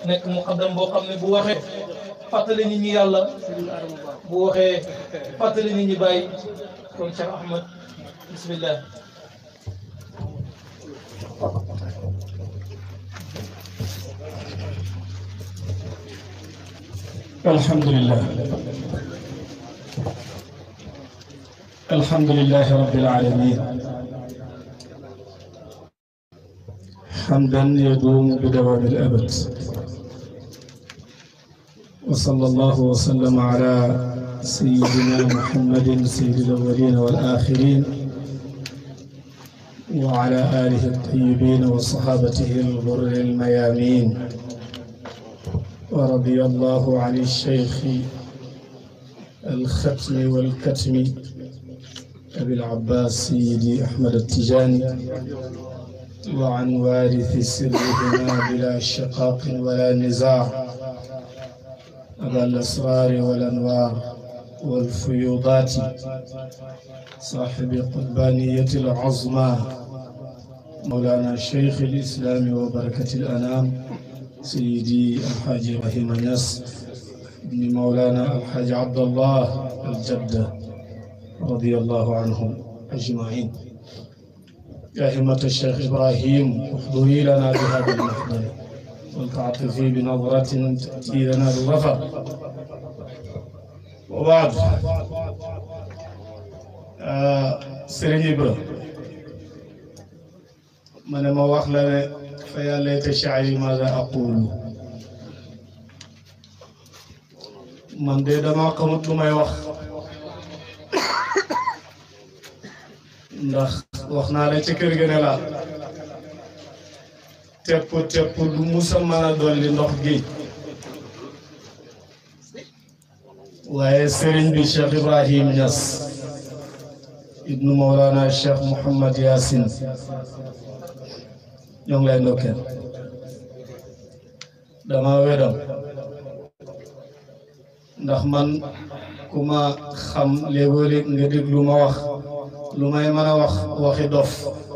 nekk muqaddam boo xam ne bu waxee fàttali nit ñi yàlla bu waxee fàttali nit ñi bàyyi kon Cheikh Ahmed bismillah الحمد لله الحمد لله رب العالمين حمدا يدوم بدوام الأبد وصلى الله وسلم على سيدنا محمد سيد الأولين والآخرين وعلى آله الطيبين وصحابته الغر الميامين ورضي الله عن الشيخ الختم والكتم أبي العباس سيدي أحمد التجاني وعن وارث سرهما بلا شقاق ولا نزاع أبا الأسرار والأنوار والفيوضات صاحب قربانية العظمى مولانا شيخ الإسلام وبركة الأنام سيدي الحاج إبراهيم ناس بن مولانا الحاج عبد الله الجدة رضي الله عنهم أجمعين يا همة الشيخ إبراهيم احضري لنا بهذا المحضر ولتعطفي بنظرة تأتي لنا بالظفر وبعد آه سيرين إبراهيم من ما وخلا فيا ليت شعري ماذا أقول man de dama xamut lu may wax ndax wax naa la ci kër ga ne la tepp tepp du musa mën a dolli ndox géej waaye sëriñ bi Cheikh Ibrahim Niass ibnu Mawlana Cheikh Mouhamad Yaasin ñoo ngi lay ndokkeel dama wedam ndax man ku ma xam léegoo-léeg nga déglu ma wax lu may mën a wax waxi dof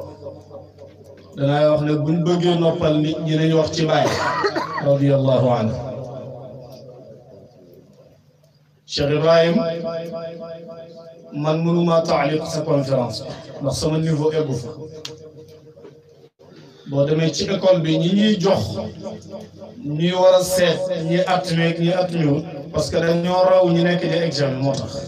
danay wax ne buñ bëggee noppal nit ñi nañ wax ci Baay radiyallahu anhu Cheikh Ibrahim man mënuma taaliq sa conférence ndax sama niveau eggu fa boo demee ci école bi ñi ñuy jox ñuy war a seet ñi at meeg ñi at ñëwut parce que dañoo raw ñu nekk di examen moo tax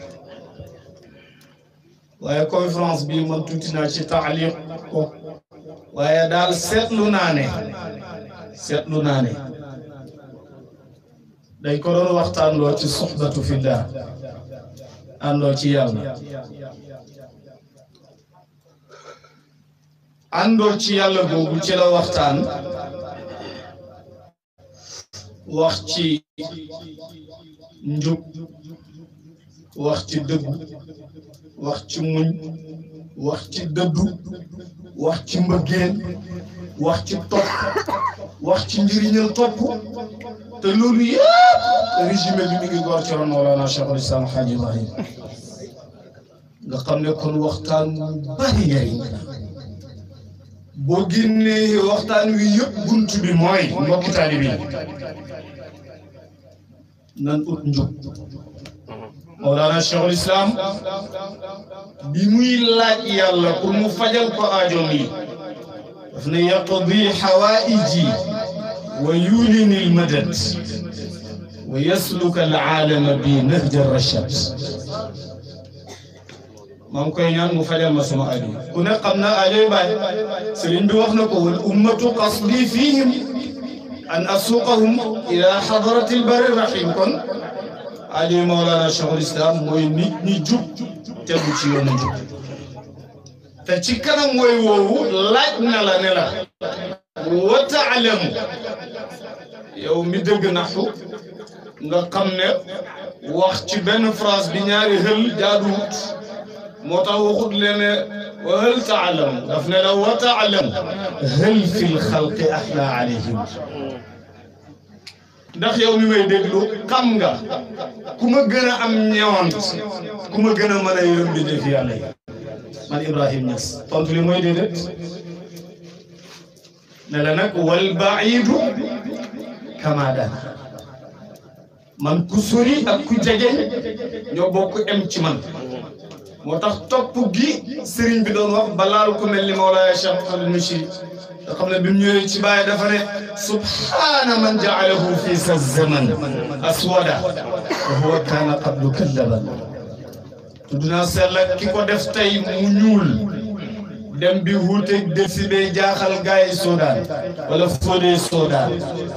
waaye conférence bi man tuuti naa ci taaliq ko waaye daal seetlu naa ne seetlu naa ne dañ ko doon waxtaan loo ci soxbatu fillah àndoo ci yàlla àndoo ci yàlla boobu ci la waxtaan wax ci njub wax ci dëggu wax ci muñ wax ci dëddu wax ci mbëggeel wax ci topp wax ci njëriñal topp te loolu yëpp résumé bi mi ngi góor ci ron Mawlana Cheikhul Islam Hadji Ibrahim nga xam ne kon waxtaan bari njëriñ boo génnee waxtaan wi yëpp bunt bi mooy mbokki taalibe yi nan ut njub Mawlana Cheikhul Islam bi muy laaj yàlla pour mu fajal ko aajoom yi daf ne yaqdi xawaaiji wa yulini almadad wa yasluka alaalama bi nahja rachad maa ngi koy ñaan mu fajal ma sama aajo ku ne xam na aajoy baay sëriñ bi wax na ko wal ummatu qasdi fihim an asuqahum ila xadarati albari rahim kon aajoy Mawlana Cheikhul Islam mooy nit ñi jub tegu ci yoonu jub te ci kanam mooy woowu laaj na la ne la wa taalamu yow mi dëgg naxu nga xam ne wax ci benn phrase bi ñaari xël jaaduwut moo tax waxut leen ne wa hal taalamu daf ne la wa taalamu hal fi lxalqi ahla alayhim ndax yow mi may déglu xam nga ku ma gën a am ñewant ku ma gën a mën a yërëm bi def yàlla yi man Ibrahim Niass tontu li mooy déedéet ne la nag wal baidu kama dana man ku sori ak ku jege ñoo bokk em ci man moo tax topp gi sëriñ bi doon wax balaal ku mel ni Mawlaaya Cheikh Mouhamadou Michri nga xam ne bi mu ñëwee ci bàyyi dafa ne subhaana man jaalahu fi sa zaman aswada wa huwa kaana qablu kallaban tudd naa sell ki ko def tey mu ñuul dem bi wuuteeg delsi bee jaaxal gaa yi soodaan wala foodee soodaan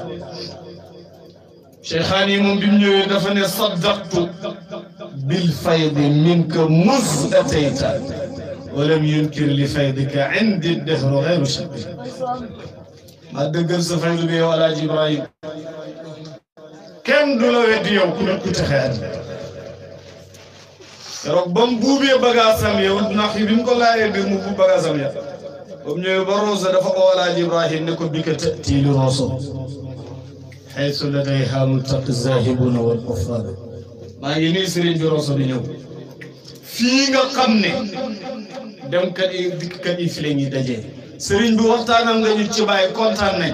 cheikhaani moom bi mu ñëwee dafa ne saddaqtu bil faydi minka mus atayta walam yunkir li faydika indi dehru xayru shakki ma dëggal sa faydu bi yow alaaji ibrahim kenn du la weddi yow ku nekk ku texe àddina keroog ba mu buubee bagaasam yow ndax bi mu ko laajee mbir mu buub bagaasam ya ba mu ñëwee ba Roso dafa oo alaaji ibrahim ne ko bi ka tëtii li Roso xaysu ladayha multaqi zahibuna wal kuffar maa ngi nii sëriñ bi Roso di ñëw fii nga xam ne demkat yi dikkkat yi fi la ñuy dajee sëriñ bi waxtaanal nga ñu ci bàyyi kontaan nañ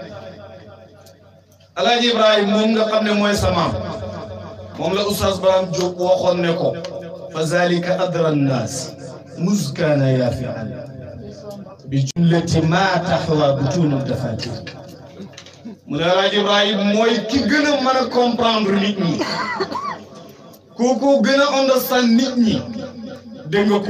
alaaji ibrahim moom nga xam ne mooy sa maam moom la oustaz Braham Diop waxoon ne ko fa zalika adra nnaas muskaana yaafian bi jumlati ma taxwa butunu dafatir mu ne alaaji ibrahim mooy ki gën a mën a comprendre nit ñi kooku gën a understand nit ñi dégg nga ko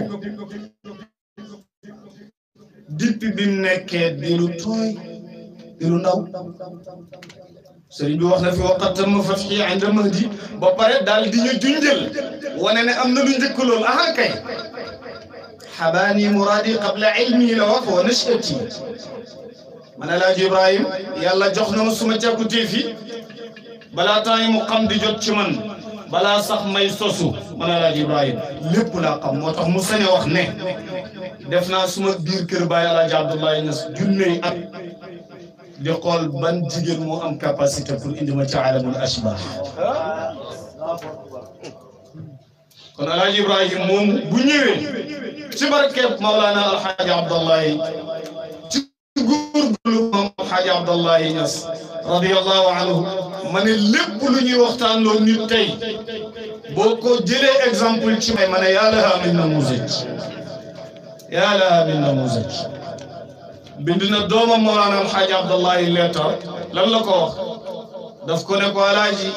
depuis bi mu nekkee di lu tooy di lu ndaw sëriñ bi wax na fi waqat ma fatxi inda mahdi ba pare daal di ñu junjël wane ne am na lu njëkk loolu aha kay xabaani muraadi qabla ilmi la wax wa nashati man alaaji ibrahim yàlla jox na ma suma càkkutee fi balaa temps yi mu xam di jot ci man balaa sax may sosu man alaaji ibrahim lépp laa xam moo tax mu sañ a wax ne def naa suma biir kër baay alaaji abdullahi ñas junney at di xool ban jigéen moo am capacité pour indi ma ci alamul ashbah kon alaaji ibrahim moom bu ñëwee ci barkeeb maulana alxaaji abdallahi ci góorgóorlu moom alxaaji abdallahi ñas radiallahu anhu ma ne lépp lu ñuy waxtaan loolu nit tey boo ko jëlee exemple ci may ma ne yaa laha min namuzaj yaa laha min namuzaj bind na doomam Mawlana Alxaaji Abdallahi leetar lan la ko wax daf ko ne ko alaaji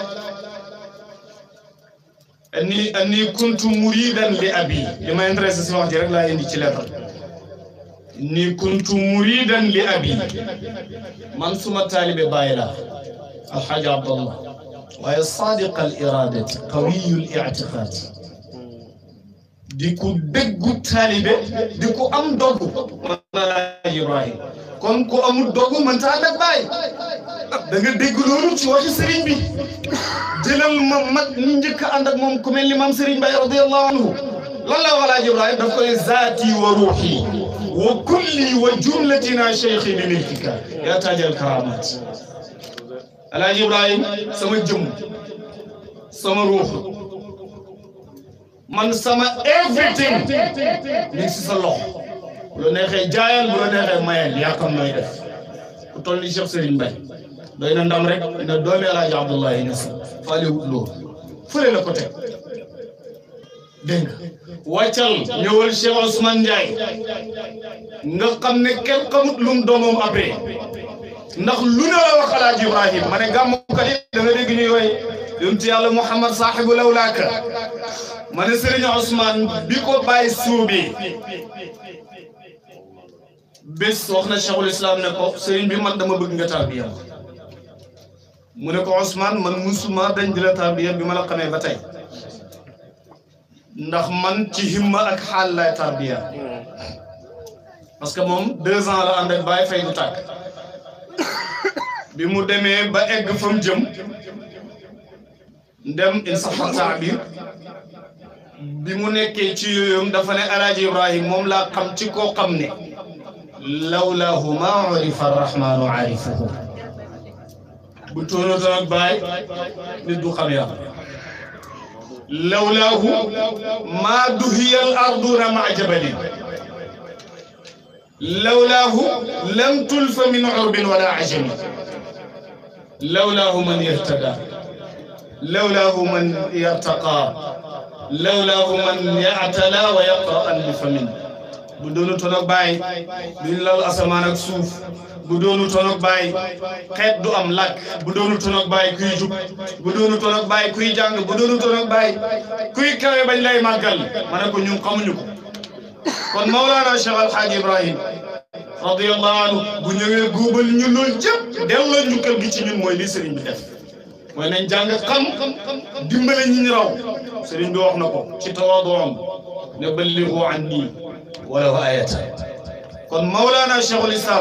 anni anni kuntu muridan li abi li ma intéressé si wax ji rek laa indi ci leetar inni kuntu muridan li abi man suma taalibe bàyyi laa Alxaaji Abdallah waaye sadiq al iradati qawiyu l ictiqaadi di ku déggu taalibe di ku am dogu man alaaji Ibrahim kon ku amul dogu man taa def baay da nga dégg loolu ci waxi sëriñ bi jëlal ma mag ñi njëkk a ànd ak moom ku mel ni maam sëriñ Baye radiyallahu anhu lan la alaaji Ibrahim daf koy zaati wa ruuxi wa kulli wa jumlatina cheikhi li milkika yaa taajal karamat alaaji Ibrahim sama jëm sama ruux man sama everything mi ngi si sa loxo bu la neexee jaayal bu la neexee mayal yaa xam nooy def ku toll ni Cheikh Serigne Mbaye doy na ndam rek na doomi Alaaji Abdoulaye Niass faale wut loolu fële la ko teg dégg nga wàccal ñëwal Cheikh Ousmane Ndiaye nga xam ne kenn xamut lum doomam après ndax lu ne la wax Alaaji Ibrahim ma ne gàmmukat yi da nga dégg ñuy woy yonent yàlla Muhammad saaxibu lawlaaka ma ne Serigne Ousmane bi ko bàyyi suubi bés wax na Cheikhul Islam ne ko Serigne bi man dama bëgg nga tarbiya mu ne ko Ousmane man musuma dañ di la tarbiya bi ma la xamee ba tey ndax man ci himma ak xaal lay tarbiya parce que moom deux ans la ànd ak bàyyi fay du tàkk bi mu demee ba egg fa mu jëm ndem in saxa taabir bi mu nekkee ci yooyum dafa ne alaaji ibrahim moom laa xam ci koo xam ne lawlaahu ma urifa arrahmanu arifuhu bu tóonootoon ak baay nit du xam yàlla lawlaahu ma duhiya al arduna ma jabalin lawlaahu lam tulfa min urbin wala ajami lawlaahu man yahtada lawlaahu man yartaqa lawlaahu man yaatala wa yaqra'an bi famin bu doonu toon ak bàyyi duñ lal asamaan ak suuf bu doonu toon ak bàyyi xeet du am làkk bu doonu toon ak bàyyi kuy jub bu doonu toon ak bàyyi kuy jàng bu doonu toon ak bàyyi kuy kawe bañ lay màggal ma ne ko ñun xamuñu ko kon Mawlana Cheikh Al Hadj Ibrahim radiyallahu anhu bu ñëwee góobal ñu loolu jëpp delloo njukkal gi ci ñun mooy li sëriñ bi def mooy nañ jàng xam dimbale ñi ñu raw sëriñ bi wax na ko ci tawaaduam ne ballighu anni walaw ayatan kon Mawlana Cheikhul Islam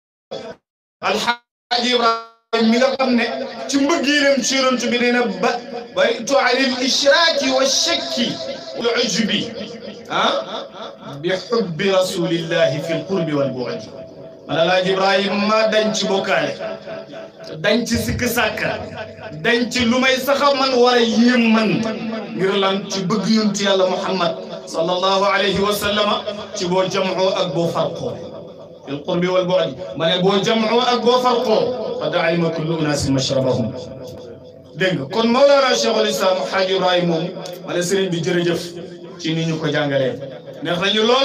alxaaji Ibrahim mi nga xam ne ci mbëggeelam ci yonent bi nee na ba baytu anil ishraaki wa shakki wal ujubi ah bi xubbi rasulillahi fi lqurbi wal bu'di man alaaji Ibrahim ma dañ ci bokkaale dañ ci sikk sàkka dañ ci lu may saxa man war a yéem man ngir lan ci bëgg yonent yàlla Muhammad sallallahu alayhi wa sallama ci boo jamoo ak boo farqoo fi lqurbi wal bu'di ma ne boo jamoo ak boo farqoo qad alima kullu unaasin mashrabahum dégg nga kon Mawlana Cheikhul Islam Xaaji Ibrahim moom ma ne sëriñ bi jërëjëf ci ni ñu ko jàngalee neex nañu lool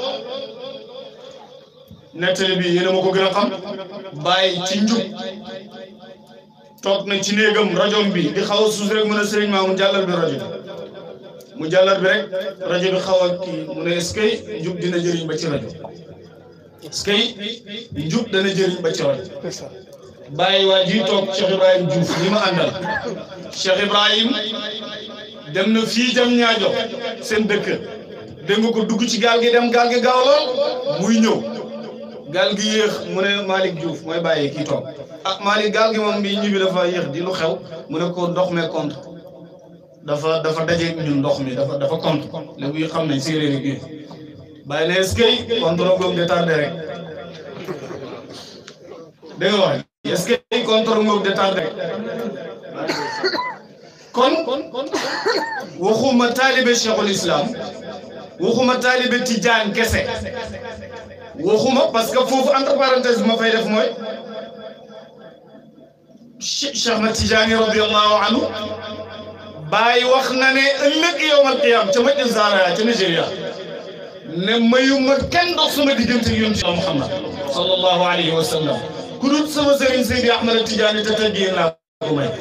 nettali bi yéen a ma ko gën a xam bàyyi ci njub toog na ci néegam rajo bi di xaw a suus rek mu ne sëriñ maa mu jàllal bi rajo bi mu jàllal bi rek rajo bi xaw a kii mu ne est-ce que njub dina jëriñ ba ci rajo est-ce que njub dana jëriñ ba ci rajo bàyyi waa ji toog Cheikh Ibrahim Diouf li ma àndal Cheikh Ibrahim dem na fii jam ñaajo seen dëkk dégg nga ko dugg ci gaal gi dem gaal gi gaaw lool muy ñëw gaal gi yéex mu ne Malick Diouf mooy bàyyi kii toog ah Malick gaal gi moom bi ñibbi dafa yéex di lu xew mu ne ko ndox mee compte dafa dafa dajeeg ñun ndox mi dafa dafa compte léegi xam nañ séeréer gi bàyyi ne est-ce que contrôle googu de tardé rek dégg nga wax est-ce que contrôle googu de tardé rek kon waxuma taalibe Cheikhul Islam waxuma taalibe Tijaan kese waxuma parce que foofu entre parenthèse bi ma fay def mooy Cheikh Ahmad Tijaani radiyallahu anhu Baay wax na ne ëllëg yawmal qiyaam ca Madina Zaara ca Nigeria ne mayuma kenn dox sama diggante ak yonent Yàlla Muhammad sallallahu alayhi wa sallam ku dul sama sëriñ Seydi Ahmad Tijaani te teggee naa ko may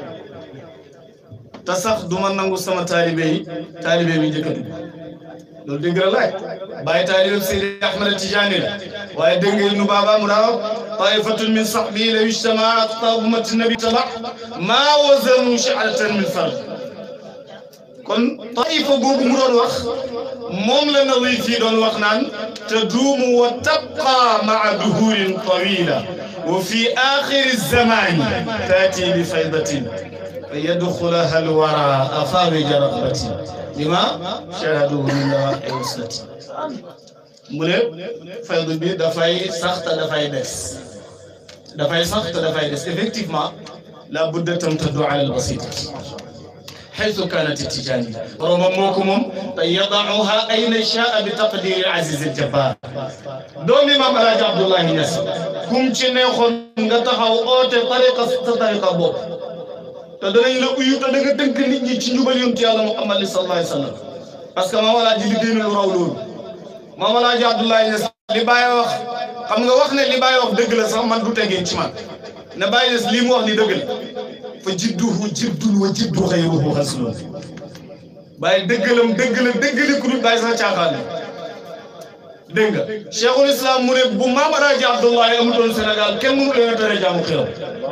te sax du ma nangu sama taalibe yi taalibe bi njëkk a dugg loolu dégg la laaj bàyyi taalibe Seydi Ahmad Tijaani la waaye dégg nga nu baaba mu daaw taifatun min sahbi law ijtamaat taabumati nabi taba maa wazanu shi'ratan min fard kon taifa boobu mu doon wax moom la nawi fii doon wax naan taduumu wa tabqa maa duhurin tawila wa fi axiri zamani taati bi faydatin فيدخلها الورى أفارج رغبتي لما شاهدوه من نواحي وصلتي mu ne faydu bi dafay sax te dafay des dafay sax te dafay des effectivement la budda tamtaddu ala albasitati حيث كانت التجانية رغم موكم يضعها أين شاء بتقدير العزيز الجبار دومي مام الحاج عبد الله ناس كم ci neexoon nga taxaw oote tariqa sa tariqa bopp te danañ la uyu te da nga dënk nit ñi ci njubal yonent yàlla Muhammad sallallahu alayhi wa sallam parce que maam alaaji liggéey na lu raw loolu maam alaaji Abdoulaye Niass li Baye wax xam nga wax ne li Baye wax dëgg la sax man du tegee ci man ne Baye Niass lii mu wax ni dëgg la fa jidduhu jiddun wa jiddu xayruhu xaslun Baye dëggalam dëgg la dëggali ku dul Baye sax caaxaan la dégg nga Cheikhul Islam mu ne bu maam alaaji Abdoulaye amutoon Sénégal kenn mënu leen a tere jaamu xiram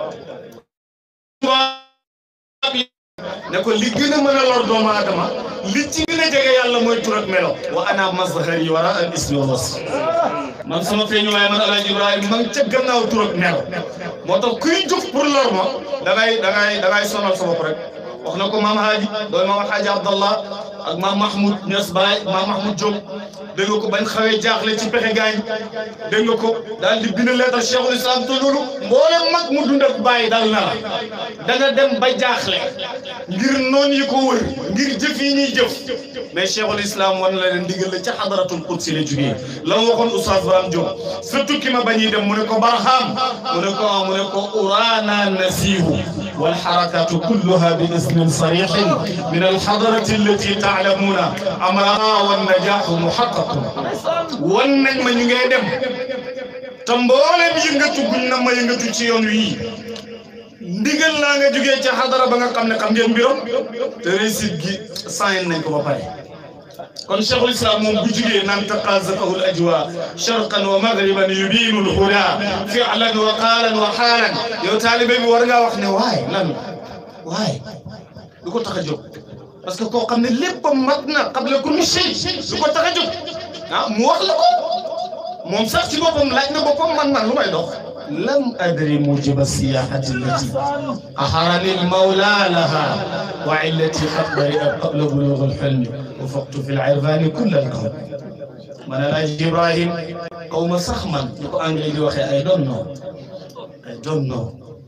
ne ko li gën a mën a lor doomu aadama li ci gën a jege yàlla mooy tur ak melo wa ana mazhari wara al ismi wa wasf man sama feeñu waaye man alaaji ibrahima man ca gannaaw tur ak melo moo tax kuy jóg pour lor ma da ngay da ngay da ngay sonal sa bopp rek wax na ko maam haaji dooy maam haaji abdallah ak maam Mahmoud Niass Baye maam Mahmoud Diop dégg nga ko bañ xawee jaaxle ci pexe gaañ dégg nga ko daal di bind leetar cheikhul islam te loolu mboolem mag mu dund ak bàyyi dal na la da nga dem ba jaaxle ngir noon yi ko wër ngir jëf yi ñuy jëf mais cheikhul islam wan la leen ndigal la ca xadaratul qudsi la jugee la mu waxoon oustaz Braham Diop sa tukki ma bañuy dem mu ne ko barham mu ne ko mu ne ko urana nasihu والحركات كلها باسم صريح من الحضرة التي تعلمون أمرها والنجاح محقق والنجم نيغي دم te mboolem yëngatu guñ na ma yëngatu ci yoon wii ndigal laa nga jógee ca xadara ba nga xam ne xam ngeen mbiram te réussite gi sayen nañ ko ba pare kon cheikhul islam moom bu jugee naan taqazafahu al ajwa sharqan wa maghriban yubinu al huda fi'lan wa qaalan wa xaalan yow taalibe bi war ngaa wax ne waay lan waay lu ko tax a jóg parce que koo xam ne lépp mat na qabla kulli shay lu ko tax a jóg ah mu wax la ko moom sax ci boppam laaj na boppam man man lu may dox لم أدري موجب السياحة التي أحرني المولى لها وعلتي قد برئت قبل بلوغ الحلم وفقت في العرفان كل الكون من الأجل إبراهيم قوم سخما يقول أنجلي وخي I don't know I don't know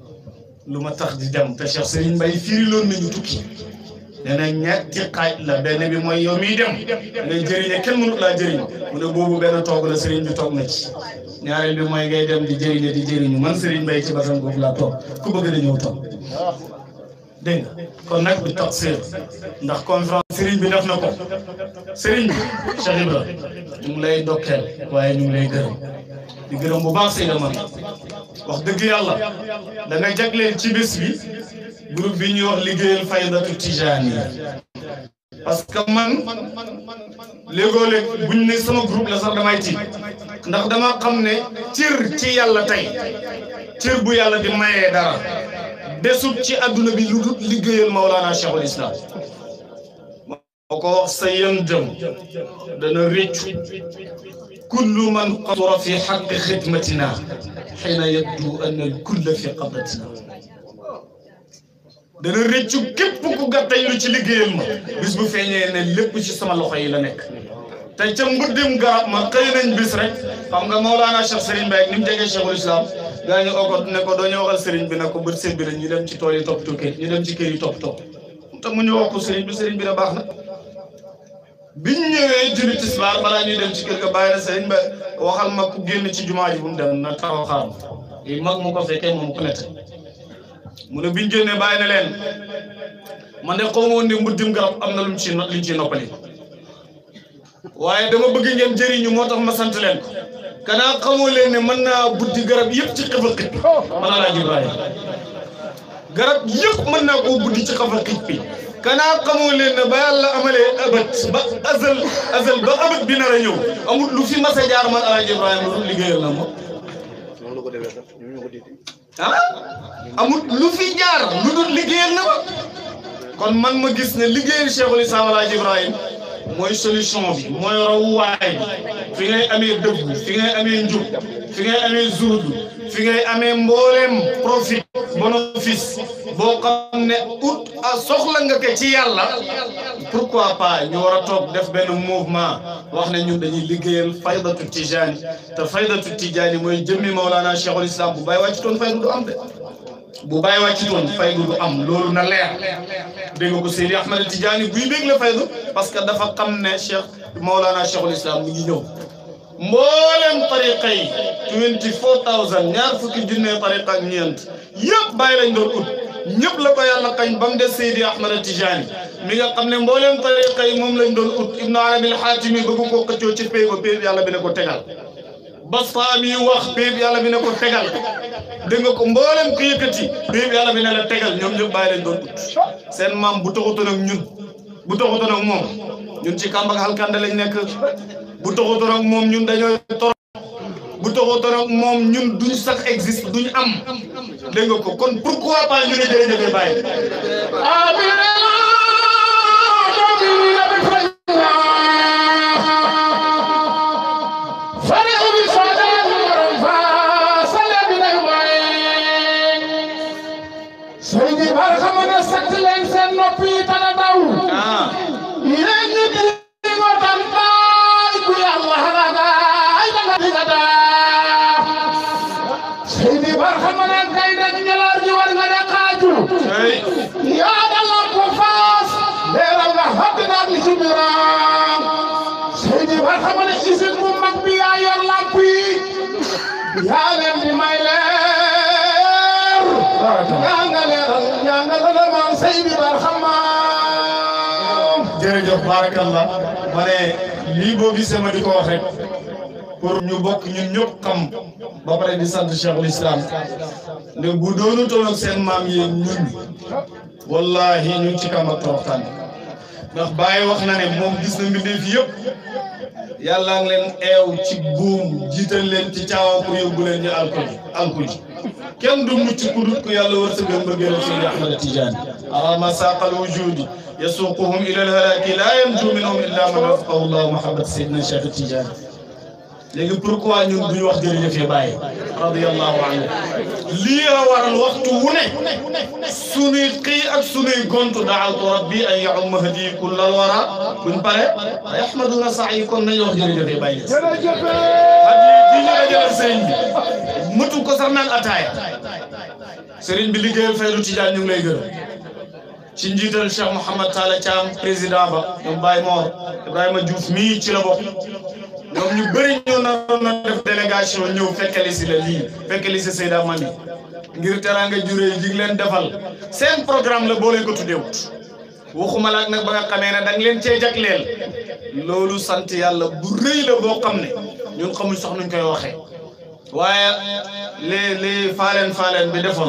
lu ma tax di dem te Cheikh Serigne Mbaye firiloon nañu tukki nee na ñetti xaaj la benn bi mooy yow miy dem ngay jëriñe kenn mënut laa jëriñ mu ne boobu benn toog la Serigne bi toog na ci ñaareel bi mooy ngay dem di jëriñe di jëriñu man Serigne Mbaye ci basan boobu laa toog ku bëgg da ñëw toog dégg nga kon nag bi toog séer ndax conférence Serigne bi def na ko Serigne bi Cheikh Ibra ñu ngi lay dokkeel waaye ñu ngi lay gërëm di gërëm bu baax Seyda man wax dëgg yàlla da nga jagleel ci bés bi groupe bi ñuy wax liggéeyal faydatu tijaaniya parce que man léegoo léeg buñ ne sama groupe la sax damay tiit ndax dama xam ne cër ci yàlla tey cër bu yàlla di mayee dara desut ci adduna bi lu dul liggéeyal Maulana Cheikhul Islam moo ko wax sa yëndëm dana réccu kullu man qasura fi xaqi xidmatina xiina yabdu an al kulla fi qabratina dana rëccu képp ku gàttañ lu ci liggéeyal ma bis bu feeñee ne lépp ci sama loxo yi la nekk te ca mbuddim garab ma xëy nañ bis rek xam nga Maulana Cheikh Serigne Mbaye ni mu jegee Cheikhul Islam gaa ñu oo ko ne ko doo ñu waxal Serigne bi ne ko bët seen bi ñu dem ci tool yi toppatoo kër ñu dem ci kër yi toppatoo te mu ñu wax ko Serigne bi Serigne bi ne baax na biñ ñëwee julli tisbaar balaa ñuy dem ci kër ga bàyyi na Serigne Mbaye waxal ma ku génn ci jumaa ji bu mu dem na taxaw xaaram yi mag mu ko fekkee moom ku nette mu ne biñ génnee bàyyi na leen man de xaw ma woon ne mbuddim garab am na lu mu ci lu ñu ci noppali waaye dama bëgg ngeen jëriñu moo tax ma sant leen ko kanaa xamoo leen ne mën naa buddi garab yëpp ci xëfa xit man Alaaji Ibrahima garab yëpp mën naa koo buddi ci xëfa xit bi kanaa xamoo leen ne ba yàlla amalee abat ba azal azal ba abat bi nar a ñëw amul lu fi mas a jaar man Alaaji Ibrahima lu liggéeyal na ma ah amul lu fi jaar lu dul liggéeyal na ma kon man ma gis ne liggéeyal Cheikhul Islam Alaaji Ibrahima mooy solution bi mooy rawuwaay bi fi ngay amee dëgg fi ngay amee njub fi ngay amee zuhdu fi ngay amee mbooleem profit bénéfice boo xam ne ut a soxla nga ko ci yàlla pourquoi pas ñu war a toog def benn mouvement wax ne ñun dañuy liggéeyal faydatu tijaani te faydatu tijaani mooy jëmmi Mawlana Cheikhul Islam bu bàyyi wàcc toon faydu du am de bu bàyyi wàcc toon faydu du am loolu na leer dégg nga ko Seydi Ahmed Tidiane buy bég la faydu parce que dafa xam ne Cheikh Maulana Cheikhul Islam mi ngi ñëw mboolem tariqa yi twenty four thousand ñaar fukki junne tariqa ak ñeent yëpp bàyyi lañ doon ut ñëpp la ko yàlla kañ ba mu des Seydi Ahmed Tidiane mi nga xam ne mboolem tariqa yi moom lañ doon ut Ibn Arabi al-Hatimi bëgg koo xëccoo ci pay ba pay yàlla bi ne ko tegal Bastaami wax pay yàlla bi ne ko tegal dégg nga ko mboolem ku yëkkati pay yàlla bi ne la tegal ñoom ñëpp bàyyi lañ doon ut seen maam bu taxutoon ak ñun bu taxutoon ak moom ñun ci kàmb ak halkande lañ nekk bu taxutoon ak moom ñun dañoo toro bu taxutoon ak moom ñun duñ sax existe duñ am dégg nga ko kon pourquoi pas ñu ne jërëjëf bàyyi Sëriñ Bara xam na sant leen seen nopp yi tana daw ah yéen ñi di nga tam baay ku yàlla ragaay da nga diga daa Seydi Barhama nag kay dañ ñalaar ji war nga ne xaaju yaa dalal ko faas leeral nga xam naa li ci biiram Seydi Barhama ne isin bu mag bi yaa yor lamp yi yaa leen di may leer yaa nga leeral yaa nga la maam Seydi Barhama jërëjëf barakallah ma ne lii boo gisee ma di ko wax rek pour ñu bokk ñun ñëpp xam ba pare di sant cheikhul islam ne bu doonu toon ak seen maam yi ñun wallahi ñu ngi ci kam ak toroxtaan ndax Baye wax na ne moom gis na mbindeef yëpp yàlla ngi leen eew ci buum jiital leen ci caawam pour yóbbu leen ñu alkuli alkuli kenn du mucc ku dut ko yàlla wërsëgal mbëggeelam Seydi Ahmad Tidiane arama saqal wujudi yasuquhum ila alhalaki la yanju minhum illa man wafaqahu llahu mahabbat Seydina Cheikh Tidiane léegi pourquoi ñun duñu wax jërëjëf ya Baye radiyallahu anhu lii la waral waxtu wu ne sunuy xëy ak sunuy gontu da'awtu rabbi an ya'umma hadi kullal wara buñ pare ay ahmaduna sa'i kon nañu wax jërëjëf ya Baye hadi di ñu dajale sëriñ bi mëtu ko sax naan ataaya sëriñ bi liggéeyal Faydu Tijaan ñu ngi lay gërëm ci njiital Cheikh Mouhamad Talla Thiam président ba ñoom Baye Mor Ibrahima Diouf mii ci la bokk ñoom ñu bëri ñoo naroon na def délégation ñëw fekkali si la lii fekkali si Seyda Mami ngir teraanga juré yi jig leen defal seen programme la boo leen ko tuddeewut waxuma la nag ba nga xamee ne da nga leen cee jagleel loolu sant yàlla bu rëy la boo xam ne ñun xamuñ sax nuñ koy waxee waaye li li faaleen faaleen bi defoon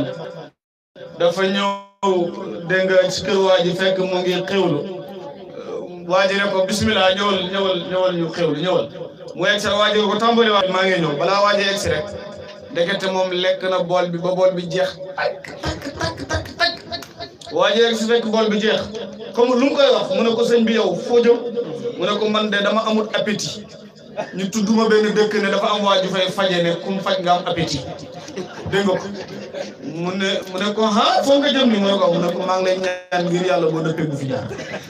dafa ñëw dégg nga ci kër waa ji fekk mu ngi xewlu waa ji ne ko bismillah ñëwal ñëwal ñëwal ñu xewlu ñëwal mu egg si rek waa ji ko tàmbali waat maa ngi ñëw balaa waa ji egg si rek ndekete moom lekk na bool bi ba bool bi jeex takk takk takk takk takk waa ji egg si fekk bool bi jeex comme lu mu koy wax mu ne ko sëñ bi yow foo jëm mu ne ko man de dama amul appétit ñu tudduma benn dëkk ne dafa am waa ju fay faje ne kum faj nga am appétit dégg nga ko mu ne mu ne ko ah foo nga jëm ni mu ne ko mu ne ko maa ngi lay ñaan ngir yàlla boo dëppee bu fi jaar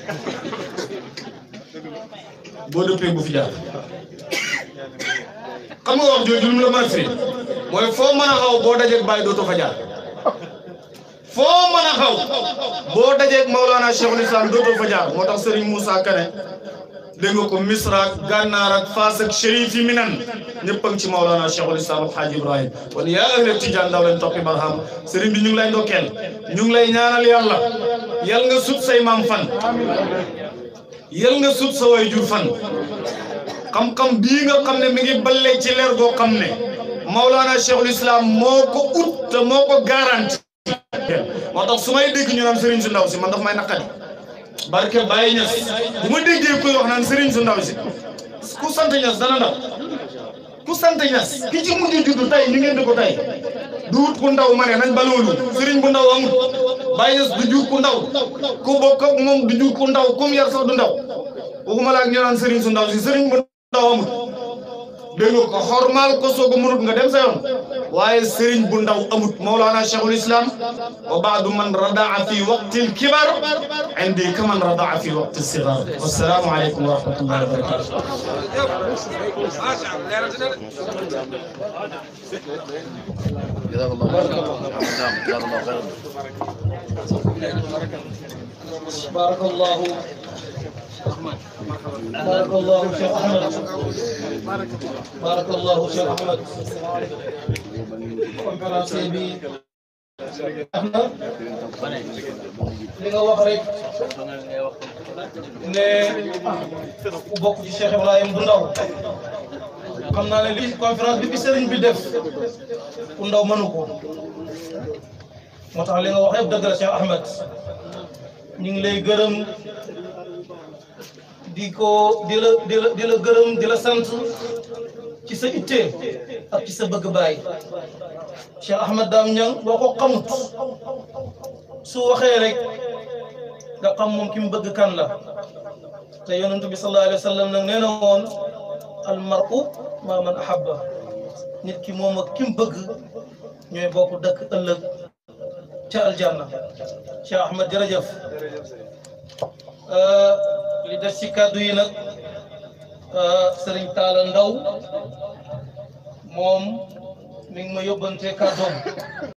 boo dëppee bu fi jaar xam nga wax jooju lu mu la mën a firi mooy foo mën a xaw boo dajeeg bàyyi dootoo fa jaar foo mën a xaw boo dajeeg Maulana Cheikhul Islam dootoo fa jaar moo tax Serigne Moussa Kane dégg nga ko Misra ak Gànnaar ak Faas ak Chérif yi Minan ñëpp a ngi ci Maulana Cheikhul Islam ak Hadj Ibrahim kon yaa ahla Tijaan daw leen toppi barham Serigne bi ñu ngi lay ndokkeel ñu ngi lay ñaanal yàlla yal nga sut say maam fan yal nga sut sa way jur fan xam-xam bii nga xam ne mi ngi ballee ci leer goo xam ne Maulana Cheikhul Islam moo ko ut te moo ko garanti moo tax su may dégg ñu naan Serigne su ndaw si man daf may naqari barke Baye Niass bu ma déggee kuy wax naan Serigne su ndaw si ku sant Niass dana ndaw ku sant Niass ki ci mujj juddu tey ñu ngeen di ko tey du wut ku ndaw ma ne nañ ba loolu Serigne bu ndaw amul Baye Niass du jur ku ndaw ku bokk ak moom du jur ku ndaw comme yar sax du ndaw waxuma la ak ñu naan Serigne su ndaw si Serigne bu ndaw amul dégg nga ko xormaal ko soog a mënut nga dem sa yoon waaye Serigne bu ndaw amut Mawlana Cheikhul Islam wa baadu man radaa fi waqtil kibar indi kaman radaa fi waqti sigar wassalaamu aleykum wa rahmatullahi wa barakatuh جزاك الله خيرا نعم جزاك الله خيرا بارك الله بارك الله شيخ احمد بارك الله شيخ احمد conférencier bi Ahmad li nga wax rek ne ku bokk ci Cheikh Ibrahim bu ndaw xam naa ne li conférence bi bi sëriñ bi def ku ndaw mënu ko moo tax li nga wax yëpp dëgg la Cheikh Ahmed ñu ngi lay gërëm di ko di la di la di la gërëm di la sant ci sa itte ak ci sa bëgg baay Cheikh Ahmed Dame Niang boo ko xamut su waxee rek nga xam moom ki mu bëgg kan la te yonent bi sallallahu alayhi wa sallam nag nee na woon al mar'u maa man ahabba nit ki moom ak ki mu bëgg ñooy bokk dëkk ëllëg ca aljanna Cheikh Ahmed jërëjëf li des ci kàddu yi nag Serigne Talla Ndaw moom mi ngi ma yóbbante kàddoom